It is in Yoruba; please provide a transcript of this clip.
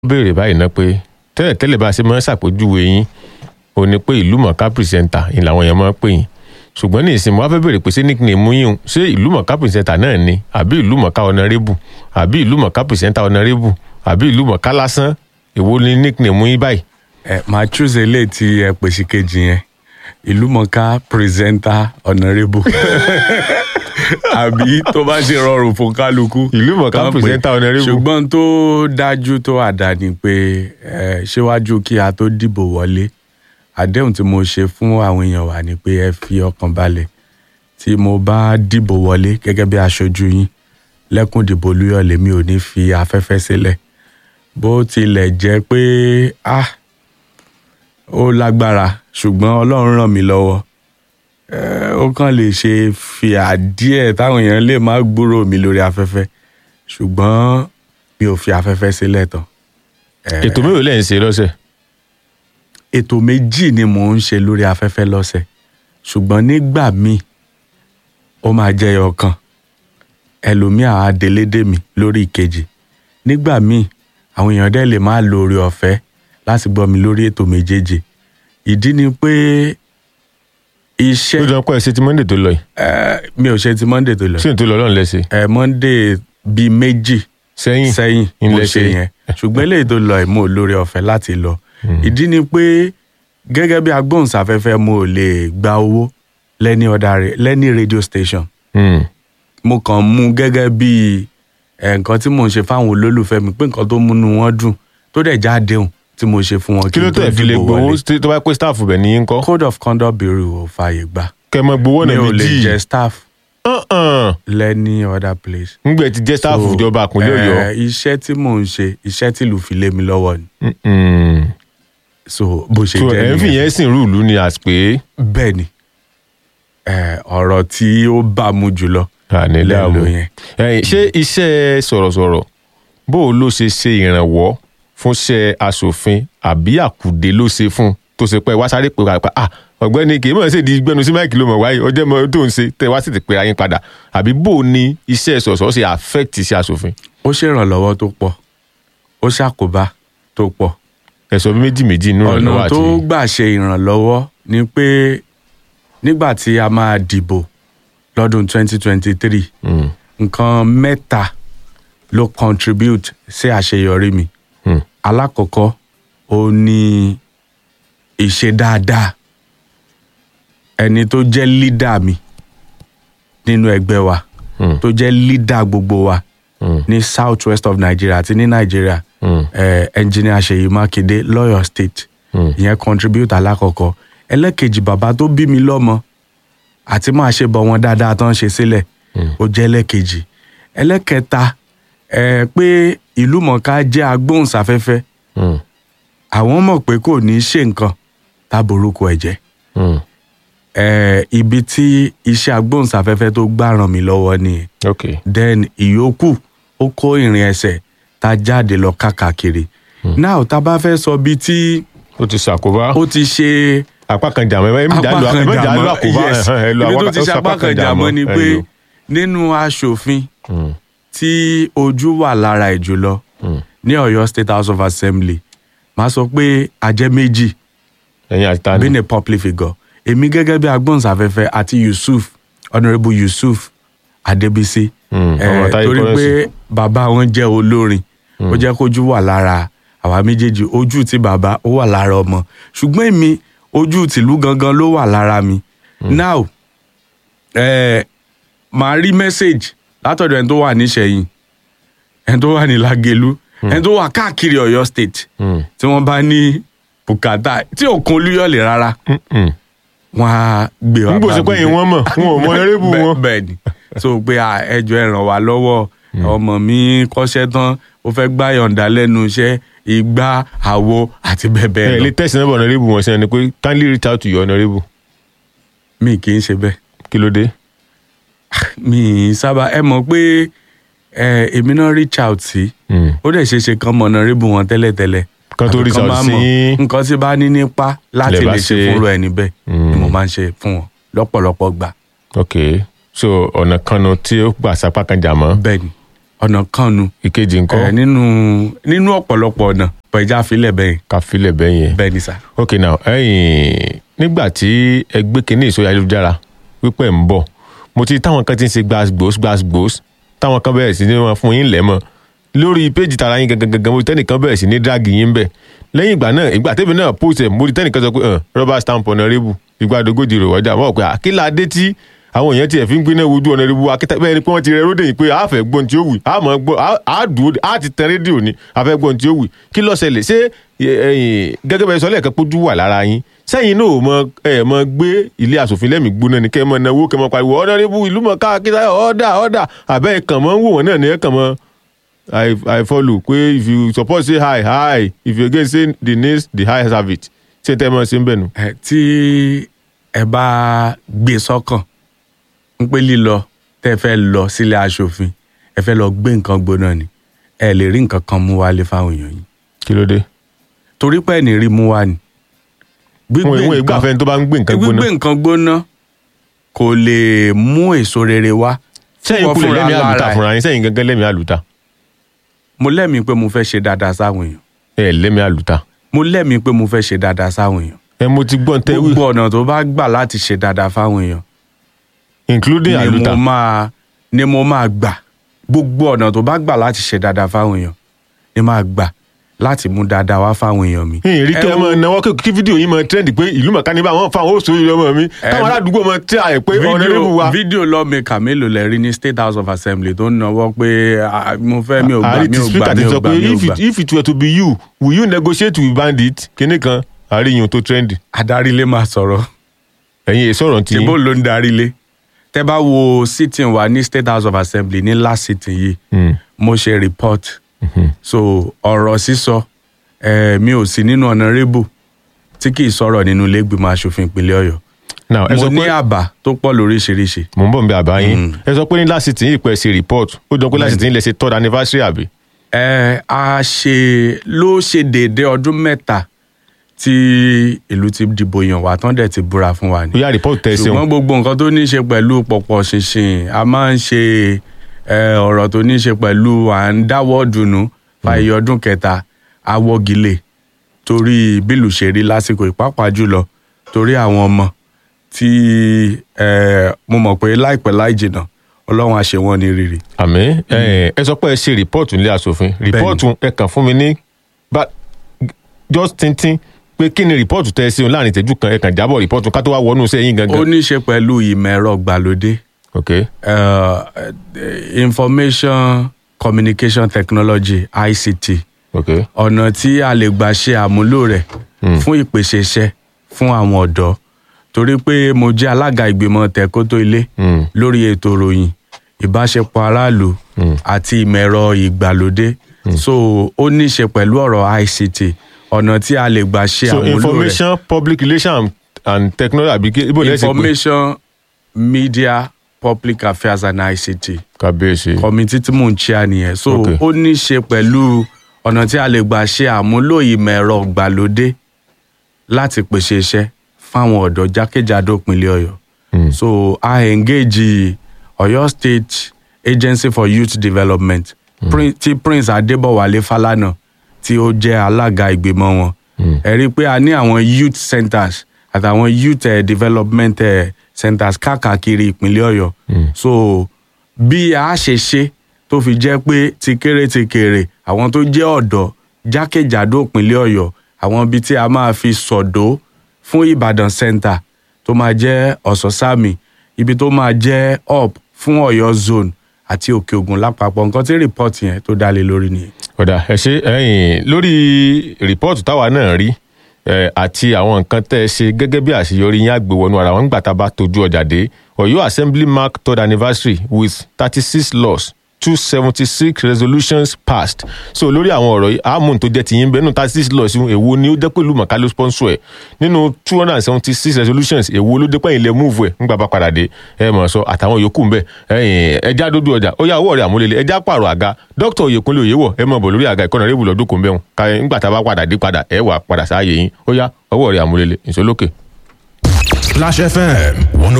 béèrè báyìí ná pé tẹ́lẹ̀ tẹ́lẹ̀ bá a ṣe máa ń ṣàpèjúwe yín ò ní pé ìlú mọ̀ká pìrìsẹ́ńtà ni làwọn èèyàn máa ń pè yín ṣùgbọ́n ní ìsìn mo wá fẹ́ béèrè pé ṣé nickname yín o ṣé ìlú mọ̀ká pìrìsẹ́ńtà náà ni àbí ìlú mọ̀ká ọ̀nàrẹ́bù àbí ìlú mọ̀ká pìrìsẹ́ńtà ọ̀nàrẹ́bù àbí ìlú mọ̀ká lásán èwo ni nickname yín báyìí. ẹ máa choose eléyìí tí ẹ pèsè kejì yẹn ìlúmọ̀ọ́ká presenter honourable àbí tó bá ṣe rọrùn fún kálukú. Ìlúmọ̀ọ́ká kàn pé. presenter honourable. ṣùgbọ́n tó dájú tó àdá ni pé ẹ síwájú kí a tó dìbò wọlé àdéhùn tí mo ṣe fún àwọn èèyàn wa ni pé ẹ fi ọkàn balẹ̀ tí mo bá dìbò wọlé gẹ́gẹ́ bí aṣojú yín lẹ́kùn ìdìbò olúyọ̀lé mi ò ní fi afẹ́fẹ́ sílẹ̀ bó tilẹ̀ jẹ́ pé ah ó lágbára ṣùgbọ́n ọlọ́run ràn mí lọ́wọ́ Eh, ó kàn lè ṣe fìyà díẹ̀ táwọn èèyàn lè má gbúrò mi lórí afẹ́fẹ́ ṣùgbọ́n mi ò fi afẹ́fẹ́ sílẹ̀ tán. Eh, ètò mélòó lẹ́yìn ṣe lọ́sẹ̀ ètò méjì ni mò ń ṣe lórí afẹ́fẹ́ lọ́sẹ̀ ṣùgbọ́n nígbà míì ó máa jẹ́ ọ̀kan ẹlòmíà á délédé mi lórí ìkejì nígbà míì àwọn èèyàn dẹ́ lè má lo oore ọ̀fẹ́ láti gbọ́ mi lórí ètò méjèèjì ìdí ni pé iṣẹ́ ó jọ pé ẹ ṣe ti monday tó lọ yìí Eh, mi ò ṣe ti monday tó lọ ṣé n tó lọ lọ́run lẹ́sẹ̀ ẹ monday bíi méjì sẹ́yìn sẹ́yìn mo ilẹ̀ ṣe ṣe. yẹn ṣùgbọ́n eléyìí tó lọ mo lórí ọ̀fẹ́ láti lọ ìdí ni pé gẹ́gẹ́ bí agbóhùnsáfẹ́fẹ́ mo ò lè gba owó lẹ́ni ọ̀dà rẹ̀ lẹ́ni radio station Hmm. mo kàn mú gẹ́gẹ́ bí eh, nǹkan tí mò ń ṣe fáwọn olólùfẹ́ mi pé nǹkan tó múnú wọn dùn tó dẹ̀ já déhùn tí mo ṣe fún wọn kí ló n tó tẹ̀ fi lè dìbò gbowó wọlé. tí- tó bá pé staff bẹ̀ ní yín kọ́ code of conduct bureau ò fààyè gbà kẹ́ ẹ mọ gbowó mi náà ò lè méjì jẹ staff Uh-uh. lẹ́ni other place. ngbẹ ti jẹ́ staff So, ìjọba àpínlẹ̀ eh, ọ̀yọ́ iṣẹ́ tí mò ń ṣe iṣẹ́ tí ìlú fi lé mi lọ́wọ́ ni Mm-mm. so bó ṣe so jẹ́ ẹ̀ ń fi nìyẹn. yẹn sìn rúùlù ni àti pé bẹ́ẹ̀ ni eh, ọ̀rọ̀ tí ó bá mu jùlọ àní lẹ́nu dààmú yẹn. Ẹ̀yin, ṣé iṣẹ́ sọ̀rọ̀sọ̀rọ̀ bó o ló ṣe ṣe ìrànwọ́ fún iṣẹ́ aṣòfin àbí àkùdé ló ṣe fún tó ṣe pé wá sáré pé wá pa ah ọ̀gbẹ́ni kì í mọ̀ ṣe di gbẹnu sí máìkì ló mọ̀ wáyé ọjọ́ mọ̀ tó ń ṣe tẹ wá sì ti pera yín padà àbí bó o ní iṣẹ́ sọ̀rọ̀sọ̀rọ̀ ṣe affect iṣẹ́ aṣòfin ó ṣèrànlọ́wọ́ tó pọ̀ ó ṣàkóbá tó pọ̀ ẹ̀sọ́ méjì méjì nínú ìrànlọ́wọ́ ọ̀nà àti tó gbà ṣe ìrànlọ́wọ́ ni pé nígbà tí a máa dìbò lọ́dún 2023 Mm, nǹkan mẹ́ta ló contribute sí àṣeyọrí mi mm, alákọ̀ọ́kọ́ ó ní ìṣe dáadáa ẹni tó jẹ́ lídà mi nínú ẹgbẹ́ wa mm, tó jẹ́ lídà gbogbo wa mm, ní south west of nigeria àti ní nigeria mm, eh, engineer Ṣèyí Mákindé lọ́yọ̀ state mm. ìyẹn contribute alákọ̀ọ́kọ́ ẹlẹ́kejì bàbá tó bí mi lọ́mọ àti máa ṣe bọ̀ wọn dáadáa tó ń ṣe sílẹ̀ ó jẹ́ ẹlẹ́kejì ẹlẹ́kẹta ẹ pé ìlú mọ̀ká jẹ́ agbóhùnsáfẹ́fẹ́ Mm, àwọn mọ̀ pé kò ní í ṣe nǹkan táborúkọ ẹ̀ jẹ́ mm. ẹ ibi tí iṣẹ́ agbóhùnsáfẹ́fẹ́ tó gbà ràn mí lọ́wọ́ nìyẹn ok then ìyókù ó kó ìrìn ẹsẹ̀ tá a jáde lọ káàkiri now tá a bá fẹ́ sọ bíi tí ó ti ṣàkóbá ó ti ṣe apá kan jàmọ́ ẹ méjì àlọ́ ẹ méjì àlọ́ àkóbá yes ẹ̀hán, ẹ lọ ibi tó apá- ti ó ṣe sọ apá kan jàmọ́ ni ẹ pé lò. nínú aṣòfin Mm, tí ojú wà lára ẹ̀ jùlọ mm. ní Ọ̀yọ́ State House of Assembly máa sọ pé ajẹ́ méjì ẹ̀yin àti tani being a public figure èmi gẹ́gẹ́ bí agbóhùnsáfẹ́fẹ́ àti Yusuf Honourable Yusuf Adébísí Mm, eh, ọmọ Táyé torí Kọ́rẹ́nsì. pé bàbá wọn jẹ́ olórin ó jẹ́ kójú wà lára àwa méjèèjì ojú ti bàbá ó wà lára ọmọ ṣùgbọ́n èmi ojú tìlú gangan ló wà lára mi now eh, màá rí message látọ̀dọ̀ ẹni tó wà níṣẹ̀yìn ẹni tó wà ní Lágelú ẹni tó wà káàkiri Ọ̀yọ́ state Mm, tí wọ́n bá ní bùkátà tí òkun olúyọ̀lé rárá mm, mm. wọn á gbé wa nígbò sí bá pé mi ẹ̀yin wọ́n mọ̀ wọn ò mọ ẹrẹ́bù Bẹ́ẹ̀- wọn. bẹ́ẹ̀ ni so pé à, ẹ jọ̀ọ́ ẹ ràn wá lọ́wọ́ ọmọ mi kọ́ṣẹ́ tán ó fẹ́ gbá yọ̀ǹda lẹ́nu iṣẹ́ ìgbà àwo àti bẹ́ẹ̀ ẹ bẹ́ẹ̀ lè lọ tẹ̀sí nọ́mbà ọ̀nàrẹ́bù wọn sí ẹni pé kindly reach out to your honourable mi kì í ṣe bẹ́ẹ̀ kí ló dé. mi ì sábà ẹ mọ̀ pé ẹ, èmi náà reach out sí Mm. ó dẹ̀ ṣe é ṣe kán mọ̀ náà rébù wọn tẹ́lẹ̀tẹ́lẹ̀ Kán tó Àbí reach out bá sí mọ̀ yín. nǹkan tí bá ní nípa láti Lẹ bá lè ṣe ṣe- fúnra ẹni bẹ́ẹ̀ ni mo máa ń ṣe fún wọn lọ́pọ̀lọpọ̀ gbà ok so ọ̀nà kan nu tí ó gbà sapá kan jà mọ́ bẹ́ẹ̀ ni ọ̀nà kan nu ìkejì ẹ, nǹkan nínú nínú ọ̀pọ̀lọpọ̀ ọ̀nà pẹ̀já filẹ̀ bẹ́ẹ̀ ká filẹ̀ bẹ́ẹ̀ yẹn. bẹ́ẹ̀ ni sà. ok now ẹ̀yin nígbà tí ẹ gbé kinní ìsòyà ayélujára wípé ń bọ̀ mo ti táwọn kan ti ń ṣe gbàgbós gbàgbós táwọn kan bẹ̀rẹ̀ sí ní wọn fún yín lẹ́mọ̀ lórí péjì tara yín gangan gangan mo ti tẹ́nìkan bẹ̀rẹ̀ sí ní dírágì yín bẹ̀ lẹ́yìn ìgbà náà ìgbà tẹ́bi náà post ẹ̀ mo ti tẹ́nìkan sọ pé hàn rọ́bà stamp honorable ìgbàdógójì rò wọ́jà wọ́n pé àkílà adé tí àwọn èèyàn tiẹ̀ fi ń gbiná wojú honorable akíta bẹ́ẹ̀ ni pé wọ́n ti rẹ ródè yìí pé a fẹ́ gbọ́n tí ó wù á mọ̀ gbọ́ á dùn á ti tẹ rédíò ni a fẹ́ gbọ́n tí ó wù kí ló ṣẹlẹ̀ ṣé ẹ̀yin gẹ́gẹ́ bẹ́ẹ̀ sọ lẹ́ẹ̀kan pójú wà lára yín sẹ́yìn náà ò mọ ẹ̀ mọ gbé ilé asòfin lẹ́mìí gbóná ni kẹ́ ẹ mọ náwó kẹ́ ẹ mọ pariwo honorable ìlú mọ̀ káàkiri ọ̀dà ọ̀dà àbẹ́ ẹ̀ kàn mọ́ ń wò wọ́n náà ni ẹ̀ kàn mọ́ I, I follow pé if you support say hi hi if you again say the names the hi have it ṣé tẹ́ ẹ mọ̀ ṣe ń bẹ̀ nù. ẹ tí ẹ bá gbé sọ́kàn ń pé lílọ tẹ́ ẹ fẹ́ lọ sílé aṣòfin ẹ fẹ́ lọ gbé nǹkan gbóná ni ẹ lè rí nǹkan kan mú wálé fáwọn èèyàn yìí kí ló dé. torí pé ẹ̀ ní rí mú wá ni. wọn ìwọ̀n ìgbà fẹ́ni tó bá ń gbé nǹkan gbóná. gbígbé nǹkan gbóná kò lè mú èso rere wá. sẹ́yìn Wọ́n kulẹ̀ fúnra lẹ́mìí lára àlùtà ẹ̀. fúnra yín sẹ́yìn gangan lẹ́mìí àlùtà mo lẹ́mìí pé mo fẹ́ ṣe dáadáa sáwọn èèyàn ẹ lẹ́mìí àlùtà mo lẹ́mìí pé mo fẹ́ ṣe dáadáa sáwọn èèyàn ẹ mo ti gbọ́n tẹ́ wí gbogbo ọ̀nà tó bá gbà láti ṣe dáadáa fáwọn èèyàn including ni àlùtà mo máa ni mo máa gbà gbogbo ọ̀nà tó bá gbà láti ṣe dáadáa fáwọn èèyàn ni máa gbà láti mú dáadáa wá fáwọn èèyàn mi. ìrìn kẹ́ ẹ Ẹ mọ wo- náwó kí- kí fídíò yìí mọ trend pé ìlú mọ̀ká ní bá wọn fáwọn oṣù yìí lọ́mọ mi táwọn aládùúgbò mọ tí a yẹ pé honorable wa fídíò lọ́ọ̀mẹ̀kà mélòó lẹ rí ní state house of assembly tó ń náwó pé ah, mo fẹ́ mi ò gbà àrí mi ti ò gbà speaker mi ti ò sọ gbà pé mi ò if gbà. it if it were to be you will you negotiate with bandit kíní kan àríyìn tó trend adarí lè máa sọ̀rọ̀ ẹ̀yin èso ọ̀rọ̀ ti tìbó ló ń darí lé tẹ́ bá wo sitting wa ní state house of assembly ní last sitting yìí Mm. mo ṣe report so ọ̀rọ̀ sísọ eh, mi ò sí nínú honourable tí kì í sọ̀rọ̀ nínú ilé ìgbìmọ̀ asòfin ìpínlẹ̀ ọ̀yọ́ now ẹ mo sọ ní pé àbá tó pọ̀ lóríṣiríṣi mò ń bọ̀ nbẹ àbá yín ẹ sọ pé ní last city yìí pẹ̀ ṣe report ó jọ pé last city yìí lẹ ṣe third anniversary àbí ẹ a ṣe ló ṣe déédéé ọdún mẹ́ta tí ìlú ti dìbò yàn wá tán dẹ̀ ti búra fún wa ni ó yá report tẹ̀ ẹ ṣùgbọ́n ṣeun gbogbo nǹkan tó ní í ṣe pẹ̀lú pọ̀pọ̀ ṣinṣin a máa ń ṣe ẹ, ọ̀rọ̀ tó ní í ṣe pẹ̀lú à ń dáwọ́ dùnú fàyè ọdún kẹta awọ́gilé torí bílù ṣe rí lásìkò ìpápá jùlọ torí àwọn ọmọ tí ẹ, mo mọ̀ pé láìpẹ́ láì jìnnà ọlọ́run á ṣe wọ́n ní rírì. àmì ẹ ẹ sọ pé ẹ ṣe report nílé asòfin report ẹ kàn fún mi ní bá just tintin pé kí ni report tẹ̀ ẹ ṣeun láàrin ìtẹ́jú kan ẹ kàn jábọ̀ report ká tó wá wọnú sẹ́yìn ó gangan ní í ṣe pẹ̀lú ìmọ̀ ẹ̀rọ gbàlódé ok uh, information communication technology ict ok ọ̀nà tí a lè gbà ṣe àmúlò rẹ̀ fún ìpèsè iṣẹ́ fún àwọn ọ̀dọ́ torí pé mo jẹ́ alága ìgbìmọ̀ tẹ̀kótó ilé Mm. lórí ètò ìròyìn ìbáṣepọ̀ aráàlú àti ìmọ̀ ẹ̀rọ ìgbàlódé so ó ní í ṣe pẹ̀lú ọ̀rọ̀ ict ọ̀nà tí a lè gbà ṣe so àmúlò rẹ̀ information public relations and technology àbí kí ibo lẹ́sìn pé information media public affairs and ict kábíyèsí kọmitì tí mò ń chair nìyẹn so Okay. ó ní í ṣe pẹ̀lú ọ̀nà tí a lè gbà ṣe àmúlò ìmọ̀ ẹ̀rọ gbàlódé láti pèsè iṣẹ́ fáwọn ọ̀dọ́ jákèjádò ìpínlẹ̀ ọ̀yọ́ so a engage ọ̀yọ́ state agency for youth development Prin- tí prince adébọ̀wálé falana tí ó jẹ́ alága ìgbìmọ̀ wọn ẹ rí i pé a ní àwọn youth centers àtàwọn youth eh, development eh, centers káàkiri ìpínlẹ̀ ọ̀yọ́ so bí a ṣe ṣe tó fi jẹ́ pé ti kéré ti kéré àwọn tó jẹ́ ọ̀dọ́ jákèjádò ìpínlẹ̀ ọ̀yọ́ àwọn ibi tí a máa fi sọ̀dọ̀ fún ìbàdàn center tó máa jẹ́ ọ̀sọ́sàmì ibi tó máa jẹ́ up fún ọ̀yọ́ zone àti òkè ògùn lápapọ̀ nǹkan tí report yẹn tó dá lé lórí nìyẹn. ọ̀dà ẹ ṣe ẹ̀yìn lórí rìpọ́ọ̀tù táwa náà rí ẹ, àti àwọn nǹkan tẹ́ ẹ ṣe gẹ́gẹ́ bí àṣeyọrí yín àgbèwọnú ara wọn nígbà tá a bá tójú ọjà dé ọ̀yọ́ assembly mark third anniversary with thirty six laws two seventy six resolutions passed so lórí àwọn ọ̀rọ̀ yìí àmú tó jẹ́ tìyín bẹ́ẹ̀ nù thirty six laws yìí èwo ni ó jẹ́ pẹ̀lú màkà ló sponsor ẹ̀ nínú two hundred and seventy six resolutions èwo ló dé pẹ́yìn lẹ́ move ẹ̀ nígbà bá padà dé ẹ mọ̀ sọ àtàwọn yòókù ń bẹ̀ ẹ̀yìn ẹja dójú ọjà ó yà owó ọ̀rẹ́ àmúlélẹ̀ ẹja pààrọ̀ àga dókítà oyèkúnlé òyewọ̀ ẹ mọ̀ bọ̀ lórí àga ìkọ́nà rébù lọ́dún kò ń bẹ̀ wọn ká nígbà tá a bá padà dé padà ẹ wà padà sáàyè yín ó yá ọwọ́ ọ̀rẹ́ àmúlélẹ̀ ìṣólókè. Splash FM